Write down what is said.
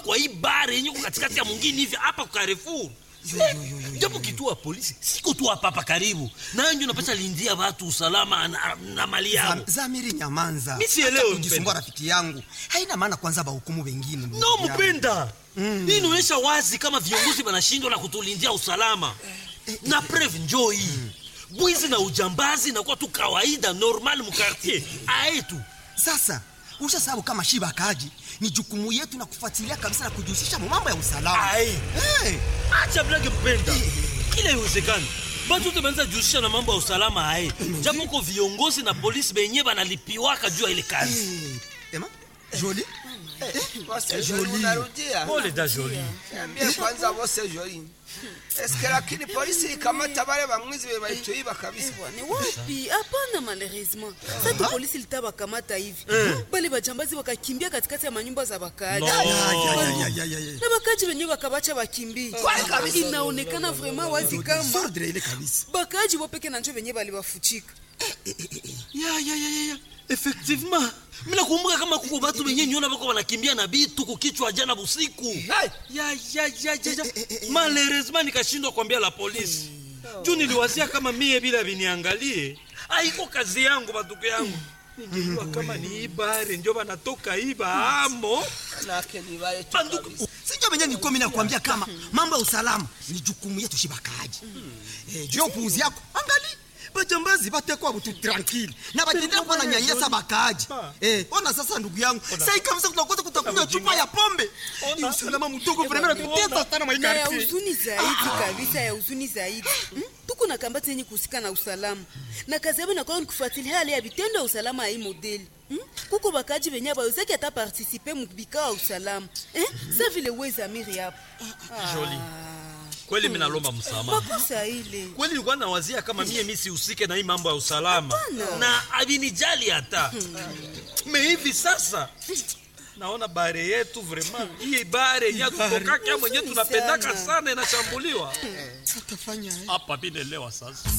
kwa hii bare yenye iko katikati ya mwingine hivi hapa kwa Carrefour japo kituo ya polisi siko tu hapa hapa karibu nayo ndio napasha lindia watu usalama na, na mali yao Zam- Zamiri nyamanza. Mi sielewi, Hata kujisumbua mpenda. rafiki yangu. Haina maana kwanza bahukumu wengine. ndugu no yangu. mpenda hii inaonyesha wazi kama viongozi wanashindwa na kutulindia usalama na preve njoo hii bwizi na ujambazi nakuwa tu kawaida normal mukartier aetu Sasa ushasabu kama shiba kaji ni jukumu yetu na kufuatilia kabisa na kujihusisha mu mambo ya usalama. Ai. Hey. acha blage mpenda kila iwezekani batu te banza jihusisha na mambo ya usalama aye japo ko viongozi na polisi benye banalipiwaka juu ya ile kazi Hey. Ema? Jolie? Bose Jolie. Joli unarudia. pole da joli Niambie kwanza Bose Joli. Eske lakini polisi ikamata wale bamwizi be balituiba kabisa. Ni wapi? Hapana, malheureusement sasa polisi litabakamata hivi bale bajambazi wakakimbia katikati ya manyumba za wakaaji No. Ya, ya, ya, ya, ya, ya, ya. na wakaaji wenyewe wakabacha wakimbie. Inaonekana vraiment wazi kama Sordre ile kabisa. bakaaji wopeke na njo wenyewe balibafuchika. ya ya ya ya ya effectivement mina kumbuka kama kuko batu benye nyona bako banakimbia na bitu kukichwa jana busiku Hai. ya ya ya ya ya malheureusement nikashindwa kuambia la polisi juu niliwazia kama mie bila viniangalie aiko kazi yangu batuko yangu ningejua kama ni ibare njo banatoka iba amo Nake ni wale tu. banduku Sinjo benye nilikuwa mimi nakwambia kama mambo ya usalama ni jukumu yetu shiba kaji. Eh, juu ya upuuzi yako. Angali bajambazi batekwa butu tranquille na batendea kuwa na nyanyasa bakaaji. Eh, ona sasa ndugu yangu. Sasa kabisa tunakosa kutakunywa chupa ya pombe. Ni usalama mdogo vraiment tuteta sana na ya maikarti. huzuni zaidi kabisa ya huzuni zaidi Hmm? tuko na kambati yenye kuhusika na usalama na kazi yabo inakuwa ni kufuatilia hali ya vitendo ya usalama ya hii modeli Hmm? kuko bakaji benye bawezaki ata partisipe mubikao ya usalama Eh? sa vile wezamiri hapo Jolie. kweli mi nalomba msamaha makosa ile kweli nilikuwa nawazia kama mie mi sihusike na hii mambo ya usalama Hapana. na avinijali hata me hivi sasa naona bare yetu vraiment hii bare yenye tutokaka mwenye tunapendaka sana inashambuliwa Tutafanya hapa vinelewa sasa